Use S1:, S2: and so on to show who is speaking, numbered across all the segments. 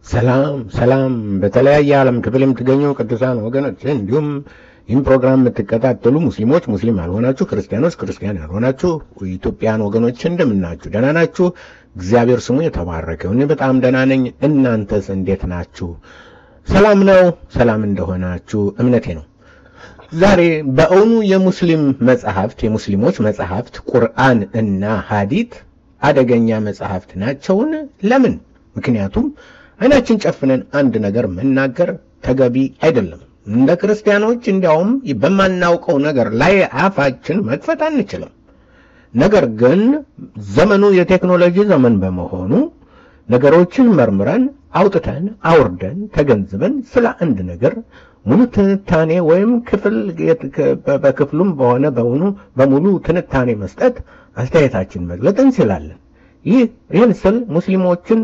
S1: ሰላም ሰላም በተለያየ ዓለም ክፍል የምትገኙ ቅዱሳን ወገኖች እንዲሁም ይህን ፕሮግራም የምትከታተሉ ሙስሊሞች፣ ሙስሊም ያልሆናችሁ፣ ክርስቲያኖች፣ ክርስቲያን ያልሆናችሁ ኢትዮጵያን ወገኖች እንደምናችሁ ደህና ናችሁ? እግዚአብሔር ስሙ የተባረከ ይሁን። እኔ በጣም ደህና ነኝ። እናንተስ እንዴት ናችሁ? ሰላም ነው? ሰላም እንደሆናችሁ እምነቴ ነው። ዛሬ በእውኑ የሙስሊም መጽሐፍት የሙስሊሞች መጽሐፍት ቁርአን እና ሐዲት አደገኛ መጽሐፍት ናቸውን? ለምን? ምክንያቱም አይናችን ጨፍነን አንድ ነገር መናገር ተገቢ አይደለም። እንደ ክርስቲያኖች እንዲያውም በማናውቀው ነገር ላይ አፋችን መክፈት አንችልም። ነገር ግን ዘመኑ የቴክኖሎጂ ዘመን በመሆኑ ነገሮችን መርምረን አውጥተን አውርደን ተገንዝበን ስለ አንድ ነገር ሙሉ ትንታኔ ወይም ክፍል በክፍሉም በሆነ በሆኑ በሙሉ ትንታኔ መስጠት አስተያየታችን መግለጥ እንችላለን። ይህ ይህን ስል ሙስሊሞችን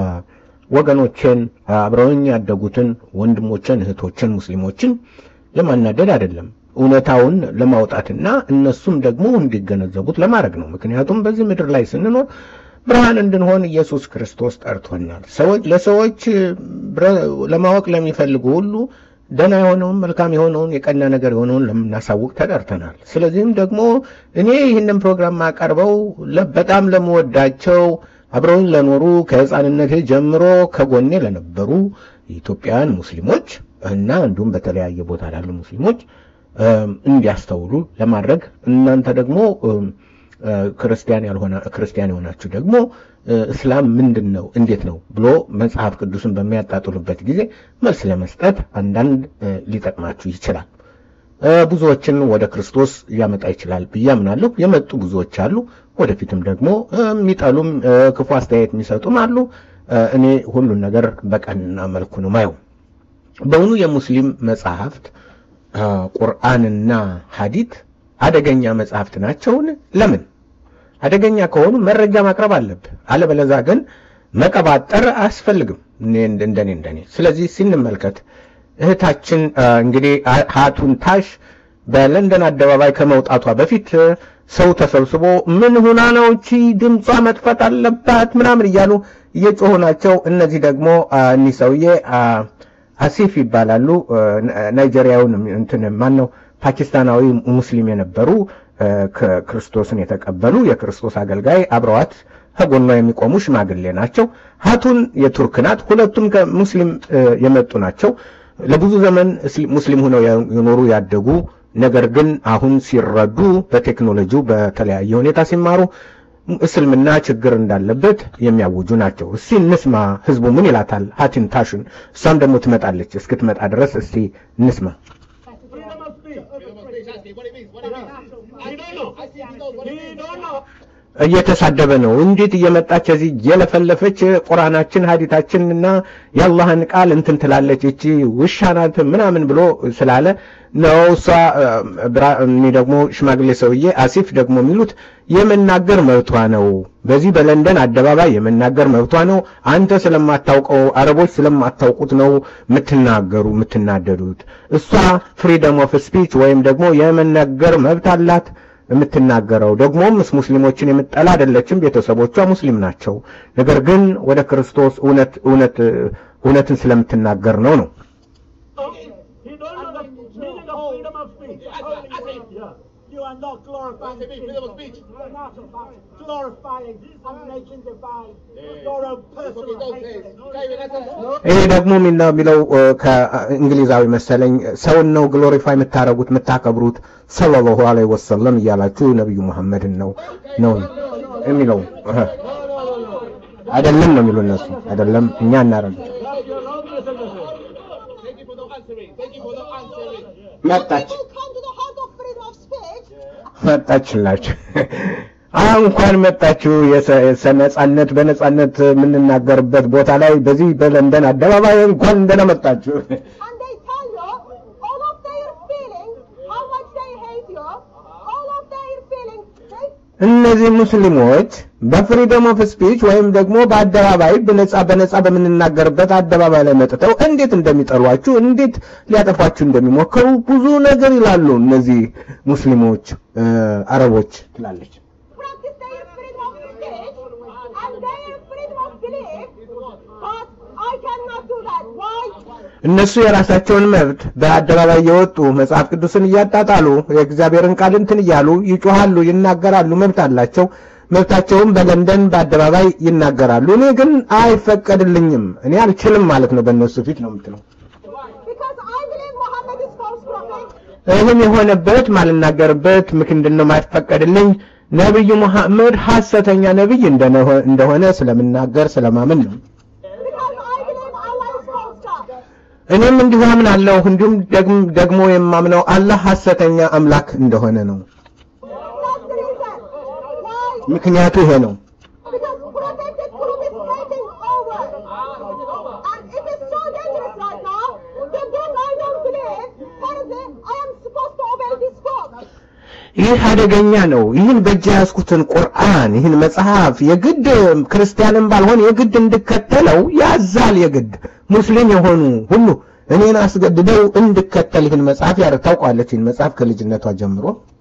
S1: ወገኖችን አብረውኝ ያደጉትን ወንድሞችን እህቶችን ሙስሊሞችን ለማናደድ አይደለም፣ እውነታውን ለማውጣትና እነሱም ደግሞ እንዲገነዘቡት ለማድረግ ነው። ምክንያቱም በዚህ ምድር ላይ ስንኖር ብርሃን እንድንሆን ኢየሱስ ክርስቶስ ጠርቶናል። ሰዎች ለሰዎች ለማወቅ ለሚፈልጉ ሁሉ ደህና የሆነውን መልካም የሆነውን የቀና ነገር የሆነውን ለምናሳውቅ ተጠርተናል። ስለዚህም ደግሞ እኔ ይህንን ፕሮግራም ማቀርበው በጣም ለመወዳቸው አብረውኝ ለኖሩ ከሕፃንነቴ ጀምሮ ከጎኔ ለነበሩ ኢትዮጵያውያን ሙስሊሞች እና እንዲሁም በተለያየ ቦታ ላሉ ሙስሊሞች እንዲያስተውሉ ለማድረግ እናንተ ደግሞ ክርስቲያን ያልሆነ ክርስቲያን የሆናችሁ ደግሞ እስላም ምንድን ነው እንዴት ነው ብሎ መጽሐፍ ቅዱስን በሚያጣጥሉበት ጊዜ መልስ ለመስጠት አንዳንድ ሊጠቅማችሁ ይችላል። ብዙዎችን ወደ ክርስቶስ ሊያመጣ ይችላል ብዬ አምናለሁ። የመጡ ብዙዎች አሉ። ወደፊትም ደግሞ የሚጠሉም ክፉ አስተያየት የሚሰጡም አሉ። እኔ ሁሉን ነገር በቀና መልኩ ነው ማየው። በእውኑ የሙስሊም መጽሐፍት ቁርአንና ሐዲት አደገኛ መጽሐፍት ናቸውን? ለምን? አደገኛ ከሆኑ መረጃ ማቅረብ አለብህ። አለበለዛ ግን መቀባጠር አያስፈልግም። እንደኔ እንደኔ ስለዚህ ሲንመልከት እህታችን እንግዲህ ሀቱን ታሽ በለንደን አደባባይ ከመውጣቷ በፊት ሰው ተሰብስቦ ምን ሁና ነው እቺ ድምጿ መጥፋት አለባት ምናምን እያሉ እየጮሁ ናቸው። እነዚህ ደግሞ እኒህ ሰውዬ አሲፍ ይባላሉ። ናይጄሪያውን እንትን ማን ነው ፓኪስታናዊ ሙስሊም የነበሩ ክርስቶስን የተቀበሉ የክርስቶስ አገልጋይ አብረዋት ከጎኗ የሚቆሙ ሽማግሌ ናቸው። ሀቱን የቱርክ ናት። ሁለቱም ከሙስሊም የመጡ ናቸው። ለብዙ ዘመን ሙስሊም ሆነው የኖሩ ያደጉ፣ ነገር ግን አሁን ሲረዱ በቴክኖሎጂው በተለያየ ሁኔታ ሲማሩ እስልምና ችግር እንዳለበት የሚያውጁ ናቸው። እስቲ እንስማ፣ ህዝቡ ምን ይላታል ሀቲን ታሽን። እሷም ደግሞ ትመጣለች። እስክትመጣ ድረስ እስቲ እንስማ። እየተሳደበ ነው። እንዴት እየመጣች እዚህ እየለፈለፈች ቁርአናችን ሀዲታችን እና የአላህን ቃል እንትን ትላለች እቺ ውሻ ናት ምናምን ብሎ ስላለ ነው። እሷ እኔ ደግሞ ሽማግሌ ሰውዬ አሲፍ ደግሞ የሚሉት የመናገር መብቷ ነው። በዚህ በለንደን አደባባይ የመናገር መብቷ ነው። አንተ ስለማታውቀው አረቦች ስለማታውቁት ነው የምትናገሩ የምትናደዱት። እሷ ፍሪደም ኦፍ ስፒች ወይም ደግሞ የመናገር መብት አላት የምትናገረው ደግሞም ሙስሊሞችን የምጠላ አይደለችም። ቤተሰቦቿ ሙስሊም ናቸው። ነገር ግን ወደ ክርስቶስ እውነት እውነት እውነትን ስለምትናገር ነው ነው
S2: You are not glorifying freedom of speech. You are not glorifying and making divine your own personal hatred.
S1: ይሄ ደግሞ የሚለው ከእንግሊዛዊ መሰለኝ ሰውን ነው ግሎሪፋይ የምታረጉት የምታከብሩት ሰለላሁ ዐለይሂ ወሰለም እያላችሁ ነቢዩ መሐመድን ነው ነው የሚለው አይደለም ነው የሚሉ እነሱ አይደለም እኛ እናረግ መጣች መጣችላችሁ እንኳን መጣችሁ። ነጻነት በነጻነት የምንናገርበት ቦታ ላይ በዚህ በለንደን አደባባይ እንኳን እንደና መጣችሁ። እነዚህ ሙስሊሞች በፍሪደም ኦፍ ስፒች ወይም ደግሞ በአደባባይ በነጻ በነጻ በምንናገርበት አደባባይ ላይ መጥተው እንዴት እንደሚጠሏችሁ እንዴት ሊያጠፏችሁ እንደሚሞክሩ ብዙ ነገር ይላሉ። እነዚህ ሙስሊሞች አረቦች ትላለች።
S3: practice their freedom of speech and their freedom of belief, but I cannot
S1: እነሱ የራሳቸውን መብት በአደባባይ የወጡ መጽሐፍ ቅዱስን እያጣጣሉ የእግዚአብሔርን ቃል እንትን እያሉ ይጮሃሉ፣ ይናገራሉ፣ መብት አላቸው። መብታቸውም በለንደን በአደባባይ ይናገራሉ። እኔ ግን አይፈቀድልኝም፣ እኔ አልችልም ማለት ነው። በእነሱ ፊት ነው የምትለው።
S2: Because I believe Muhammad is false prophet.
S1: ይህም የሆነበት ማልናገርበት ምክንድን ነው የማይፈቀድልኝ ነቢዩ መሐመድ ሐሰተኛ ነቢይ እንደነ- እንደሆነ ስለምናገር ስለማምን ነው።
S2: Because I believe Allah is false God.
S1: እኔም እንዲሁ አምናለሁ። እንዲሁም ደግም- ደግሞ የማምነው አላህ ሐሰተኛ አምላክ እንደሆነ ነው።
S2: That's the reason. Why?
S1: ምክንያቱ ይሄ ነው።
S2: Because protected group is taking over. And it is so dangerous right now. The book I don't believe, Thursday, I am supposed to obey this book.
S1: ይህ አደገኛ ነው። ይህን በእጅ ያዝኩትን ቁርአን ይህን መጽሐፍ የግድ ክርስቲያንም ባልሆን የግድ እንድከተለው ያዛል። የግድ ሙስሊም የሆኑ ሁሉ እኔን አስገድደው እንድከተል ይህን መጽሐፍ ያር ታውቋለች። ይህን መጽሐፍ ከልጅነቷ ጀምሮ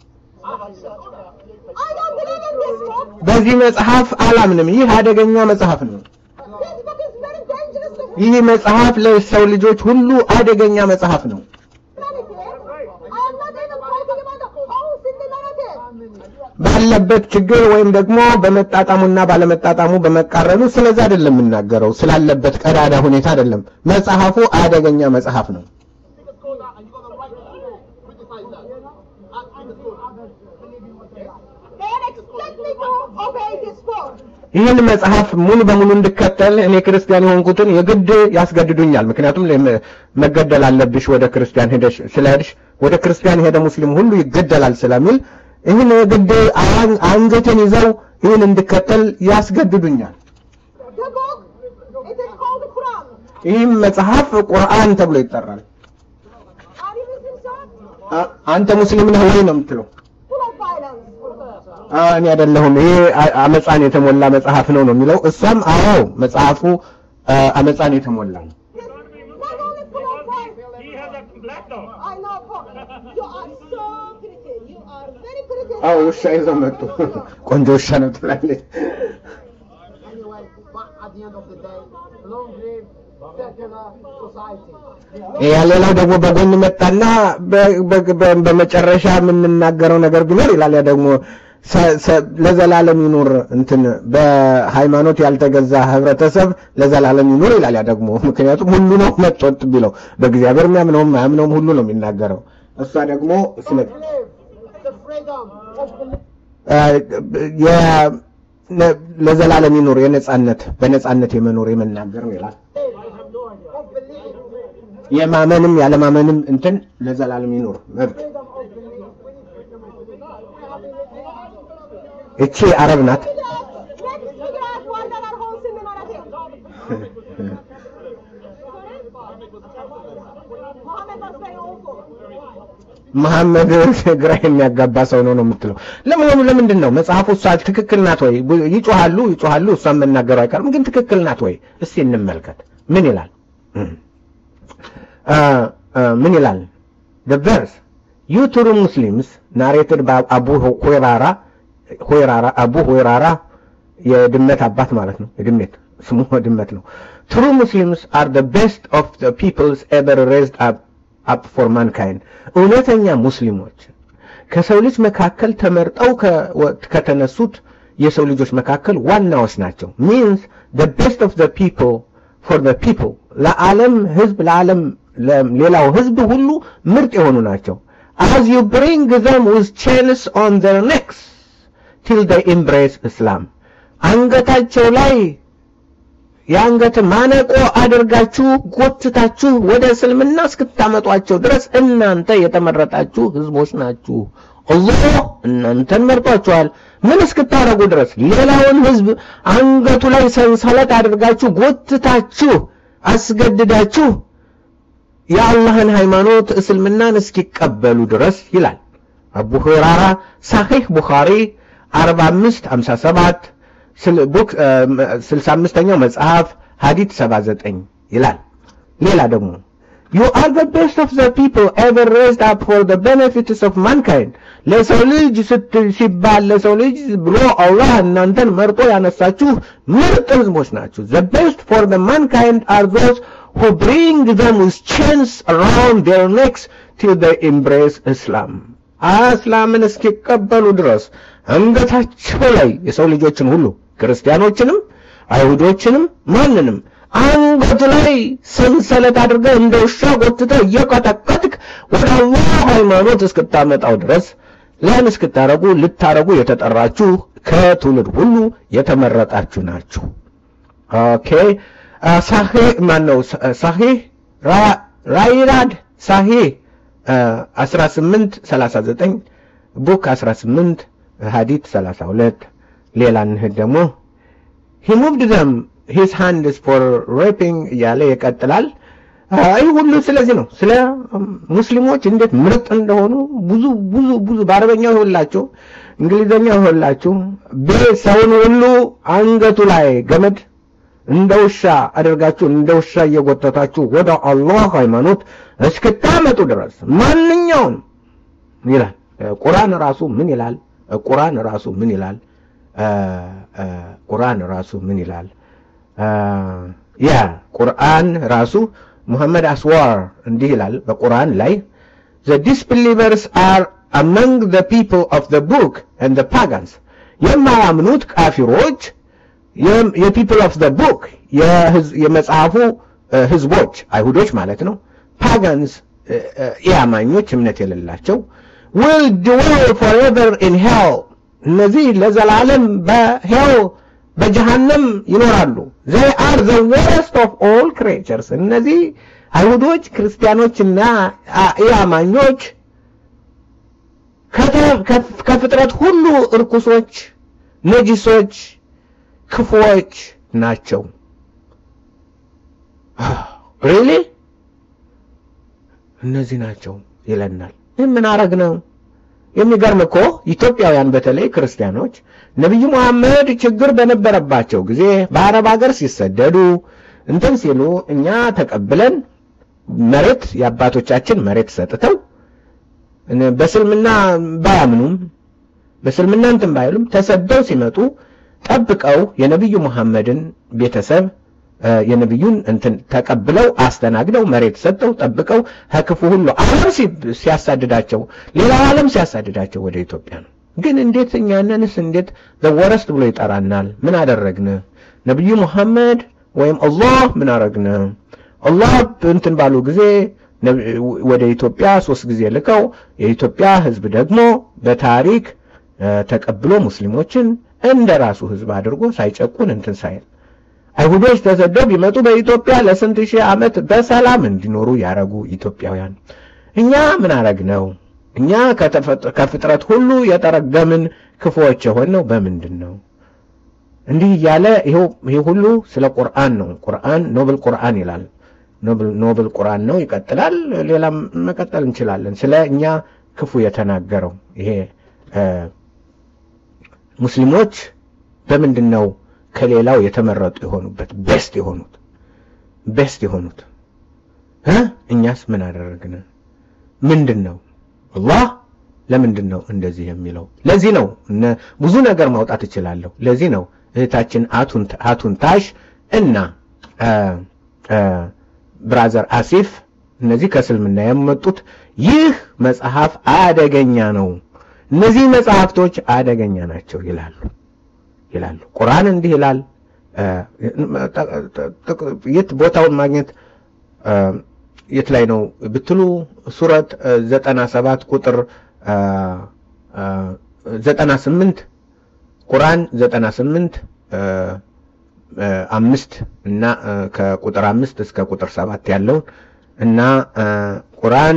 S2: I don't believe in this book.
S1: በዚህ መጽሐፍ አላምንም። ይህ አደገኛ መጽሐፍ ነው።
S2: This book is very dangerous to
S1: ይህ መጽሐፍ ለሰው ልጆች ሁሉ አደገኛ መጽሐፍ ነው።
S2: humanity. I am not even talking about the holes in the narrative.
S1: ባለበት ችግር ወይም ደግሞ በመጣጣሙና ባለመጣጣሙ በመቃረኑ ስለዛ አይደለም የምናገረው፣ ስላለበት ቀዳዳ ሁኔታ አይደለም። መጽሐፉ አደገኛ መጽሐፍ ነው።
S2: They expect me to obey this book.
S1: ይህን መጽሐፍ ሙሉ በሙሉ እንድከተል እኔ ክርስቲያን የሆንኩትን የግድ ያስገድዱኛል። ምክንያቱም ለ- መገደል አለብሽ ወደ ክርስቲያን ሄደሽ ስለሄድሽ ወደ ክርስቲያን የሄደ ሙስሊም ሁሉ ይገደላል ስለሚል ይህን የግድ አን- አንገቴን ይዘው ይህን እንድከተል ያስገድዱኛል።
S2: The book, it is called the Quran.
S1: ይህም መጽሐፍ ቁርአን ተብሎ ይጠራል።
S2: Are you Muslim, sir?
S1: አ- አንተ ሙስሊም ነህ ወይ ነው የምትለው?
S2: Full of violence.
S1: አ፣ እኔ አይደለሁም ይሄ አ- አመፃን የተሞላ መጽሐፍ ነው ነው የሚለው። እሷም አዎ መጽሐፉ አ፣ አመፃን የተሞላ ነው።
S2: This not only full of violence.
S3: He has a black dog.
S2: I know, but you are so pretty. You are very pretty.
S1: አዎ ውሻ ይዘው መጡ። ቆንጆ ውሻ ነው ትላለች።
S4: Anyway, but at the end of the day, long live secular society.
S1: ያ ሌላው ደግሞ በጎን መጣና በ- በ- በ- በመጨረሻ የምንናገረው ነገር ቢኖር ይላል ያ ደግሞ ሰ- ሰ- ለዘላለም ይኑር እንትን በሃይማኖት ያልተገዛ ህብረተሰብ ለዘላለም ይኑር ይላል ያ ደግሞ ምክንያቱም ሁሉ ነው መጦጥ ቢለው በእግዚአብሔር የሚያምነውም አያምነውም ሁሉ ነው የሚናገረው እሷ ደግሞ ስለ
S4: Long live the freedom of belief.
S1: አ፣ የ- ነ- ለዘላለም ይኑር የነጻነት በነጻነት የመኖር የመናገር ነው ይላል
S4: Of belief.
S1: የማመንም ያለማመንም እንትን ለዘላለም ይኑር መብት
S4: Freedom of belief.
S1: እቺ አረብ ናት
S2: Let's figure out why there are holes in the narrative. Muhammad was very awful.
S1: መሐመድ ግራ የሚያጋባ ሰው ነው ነው የምትለው። ለመሆኑ ለምንድን ነው መጽሐፉ እሷ ትክክል ናት ወይ? ቡ- ይጮሃሉ ይጮሃሉ፣ እሷን መናገሩ አይቀርም። ግን ትክክል ናት ወይ? እስቲ እንመልከት። ምን ይላል? አ፣ አ፣ ምን ይላል? the verse you true muslims narrated by አቡ ሁይራራ ሁይራራ አቡ ሁይራራ የድመት አባት ማለት ነው። የድመት ስሙ ድመት ነው። true muslims are the best of the peoples ever raised up up for mankind እውነተኛ ሙስሊሞች ከሰው ልጅ መካከል ተመርጠው ከ- ከተነሱት የሰው ልጆች መካከል ዋናዎች ናቸው means the best of the people for the people ለዓለም ህዝብ ለዓለም ሌላው ህዝብ ሁሉ ምርጥ የሆኑ ናቸው as you bring them with chains on their necks till they embrace Islam አንገታቸው ላይ የአንገት ማነቆ አድርጋችሁ ጎትታችሁ ወደ እስልምና እስክታመጧቸው ድረስ እናንተ የተመረጣችሁ ህዝቦች ናችሁ። አላህ እናንተን መርጧችኋል። ምን እስክታደርጉ ድረስ ሌላውን ህዝብ አንገቱ ላይ ሰንሰለት አድርጋችሁ ጎትታችሁ አስገድዳችሁ የአላህን ሃይማኖት እስልምናን እስኪቀበሉ ድረስ ይላል አቡ ሁራራ ሳሒህ ቡኻሪ 45 57 ስል- ቡክ እ፣ 65ኛው መጽሐፍ ሀዲት 79 ይላል። ሌላ ደግሞ you are the best of the people ever raised up for the benefits of mankind ለሰው ልጅ ስት ሲባል ለሰው ልጅ ብሎ አላህ እናንተን መርጦ ያነሳችሁ ምርጥ ህዝቦች ናችሁ the best for the mankind are those who bring them with chains around their necks till they embrace Islam. እስላምን እስኪቀበሉ ድረስ አንገታቸው ላይ የሰው ልጆችን ሁሉ ክርስቲያኖችንም አይሁዶችንም ማንንም አንገቱ ላይ ሰንሰለት አድርገህ እንደ ውሻ ጎትተህ እየቀጠቀጥክ ወደ አላህ ሃይማኖት እስክታመጣው ድረስ ለን እስክታረጉ ልታረጉ የተጠራችሁ ከትውልድ ሁሉ የተመረጣችሁ ናችሁ። ኦኬ ሳሂህ ማን ነው? ሳሂህ ራይራድ ሳሂህ 18 39 ቡክ 18 ሀዲት 32 ሌላ እንሂድ ደግሞ he moved them his hands for raping እያለ ይቀጥላል። ይህ ሁሉ ስለዚህ ነው። ስለ ሙስሊሞች እንዴት ምርጥ እንደሆኑ ብዙ ብዙ ብዙ በአረበኛ ይሆንላችሁ፣ እንግሊዘኛ ይሆንላችሁ፣ ሰውን ሁሉ አንገቱ ላይ ገመድ እንደ ውሻ አድርጋችሁ እንደ ውሻ እየጎተታችሁ ወደ አላህ ሃይማኖት እስክታመጡ ድረስ ማንኛውም ይላል ቁርአን ራሱ ምን ይላል? ቁርአን ራሱ ምን ይላል? ቁርአን ራሱ ምን ይላል? ያ ቁርአን ራሱ ሙሐመድ አስዋር እንዲህ ይላል በቁርአን ላይ the disbelievers are among the people of the book and the pagans የማያምኑት ካፊሮች የፒፕል ኦፍ ዘ ቡክ የመጽሐፉ ህዝቦች አይሁዶች ማለት ነው ፓጋንስ ኢአማኞች እምነት የሌላቸው will dwell forever in hell እነዚህ ለዘላለም በሄል በጀሃነም ይኖራሉ they are the worst of all creatures እነዚህ አይሁዶች ክርስቲያኖችና ኢአማኞች ከፍጥረት ሁሉ እርኩሶች ነጂሶች ክፉዎች ናቸው ሪሊ እነዚህ ናቸው ይለናል ምን አረግ ነው የሚገርም እኮ ኢትዮጵያውያን በተለይ ክርስቲያኖች ነቢዩ መሐመድ ችግር በነበረባቸው ጊዜ በአረብ ሀገር ሲሰደዱ እንትን ሲሉ እኛ ተቀብለን መሬት የአባቶቻችን መሬት ሰጥተው በስልምና ባያምኑም በስልምና እንትን ባይሉም ተሰደው ሲመጡ ጠብቀው የነቢዩ መሐመድን ቤተሰብ የነቢዩን እንትን ተቀብለው አስተናግደው መሬት ሰጠው ጠብቀው ከክፉ ሁሉ ዓለም ሲያሳድዳቸው ሌላው ዓለም ሲያሳድዳቸው ወደ ኢትዮጵያ ነው። ግን እንዴት እኛንንስ እንዴት ዘወረስት ብሎ ይጠራናል? ምን አደረግን? ነቢዩ መሐመድ ወይም አላህ ምን አረግን? አላህ እንትን ባሉ ጊዜ ወደ ኢትዮጵያ ሶስት ጊዜ ልከው የኢትዮጵያ ሕዝብ ደግሞ በታሪክ ተቀብሎ ሙስሊሞችን እንደ ራሱ ሕዝብ አድርጎ ሳይጨቁን እንትን ሳይል አይሁዶች ተሰደው ቢመጡ በኢትዮጵያ ለስንት ሺህ ዓመት በሰላም እንዲኖሩ ያረጉ ኢትዮጵያውያን እኛ ምን አረግነው? እኛ ከፍጥረት ሁሉ የጠረገምን ክፉዎች የሆነው በምንድን ነው? እንዲህ እያለ ይሄ ሁሉ ስለ ቁርአን ነው። ቁርአን ኖብል ቁርአን ይላል። ኖብል ቁርአን ነው። ይቀጥላል። ሌላም መቀጠል እንችላለን። ስለ እኛ ክፉ የተናገረው ይሄ ሙስሊሞች በምንድን ነው ከሌላው የተመረጡ የሆኑበት ቤስት የሆኑት ቤስት የሆኑት እ እኛስ ምን አደረግን? ምንድን ነው አላህ ለምንድን ነው እንደዚህ የሚለው? ለዚህ ነው ብዙ ነገር ማውጣት እችላለሁ። ለዚህ ነው እህታችን አቱን ታሽ እና ብራዘር አሲፍ እነዚህ ከእስልምና የመጡት ይህ መጽሐፍ አደገኛ ነው፣ እነዚህ መጽሐፍቶች አደገኛ ናቸው ይላሉ ይላሉ። ቁርአን እንዲህ ይላል። የት ቦታውን ማግኘት የት ላይ ነው ብትሉ ሱረት ዘጠና ሰባት ቁጥር ዘጠና ስምንት ቁርአን ዘጠና ስምንት አምስት እና ከቁጥር አምስት እስከ ቁጥር ሰባት ያለውን እና ቁርአን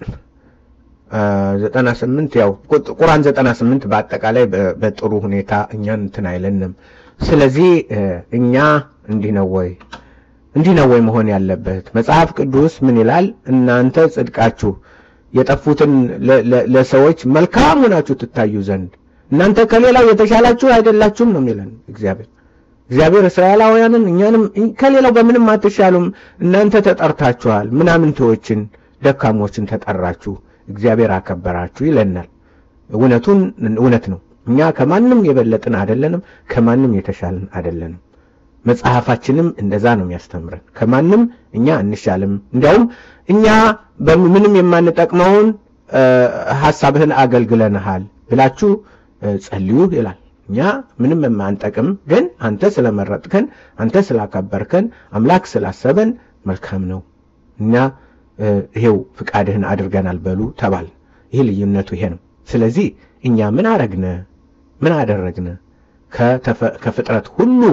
S1: ዘጠና ስምንት ያው ቁርአን ዘጠና ስምንት በአጠቃላይ በጥሩ ሁኔታ እኛን እንትን አይለንም። ስለዚህ እኛ እንዲህ ነው ወይ እንዲህ ነው ወይ መሆን ያለበት? መጽሐፍ ቅዱስ ምን ይላል? እናንተ ጽድቃችሁ የጠፉትን ለሰዎች መልካም ሆናችሁ ትታዩ ዘንድ እናንተ ከሌላው የተሻላችሁ አይደላችሁም ነው የሚለን እግዚአብሔር። እግዚአብሔር እስራኤላውያንን እኛንም ከሌላው በምንም አትሻሉም፣ እናንተ ተጠርታችኋል፣ ምናምንቴዎችን ደካሞችን ተጠራችሁ፣ እግዚአብሔር አከበራችሁ ይለናል። እውነቱን እውነት ነው። እኛ ከማንም የበለጥን አይደለንም፣ ከማንም የተሻልን አይደለንም። መጽሐፋችንም እንደዛ ነው የሚያስተምረን። ከማንም እኛ እንሻልም። እንዲያውም እኛ በምንም የማንጠቅመውን ሐሳብህን አገልግለንሃል ብላችሁ ጸልዩ ይላል። እኛ ምንም የማንጠቅም ግን አንተ ስለመረጥከን፣ አንተ ስላከበርከን፣ አምላክ ስላሰበን መልካም ነው እኛ ይሄው ፍቃድህን አድርገናል በሉ ተባል። ይህ ልዩነቱ ይሄ ነው። ስለዚህ እኛ ምን አረግነ? ምን አደረግነ? ከፍጥረት ሁሉ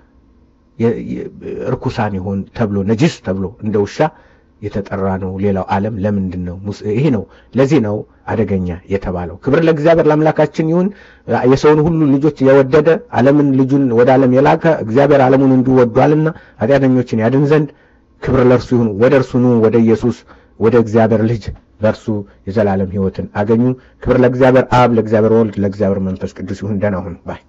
S1: እርኩሳን ይሆን ተብሎ ነጅስ ተብሎ እንደ ውሻ የተጠራ ነው። ሌላው ዓለም ለምንድን ነው? ይሄ ነው። ለዚህ ነው አደገኛ የተባለው። ክብር ለእግዚአብሔር ለአምላካችን ይሁን። የሰውን ሁሉ ልጆች የወደደ ዓለምን ልጁን ወደ ዓለም የላከ እግዚአብሔር ዓለሙን እንዲሁ ወዷልና ኃጢአተኞችን ያድን ዘንድ ክብር ለእርሱ ይሁን። ወደ እርሱ ኑ፣ ወደ ኢየሱስ ወደ እግዚአብሔር ልጅ በእርሱ የዘላለም ሕይወትን አገኙ። ክብር ለእግዚአብሔር አብ፣ ለእግዚአብሔር ወልድ፣ ለእግዚአብሔር መንፈስ ቅዱስ ይሁን። ደህና ሁኑ ባይ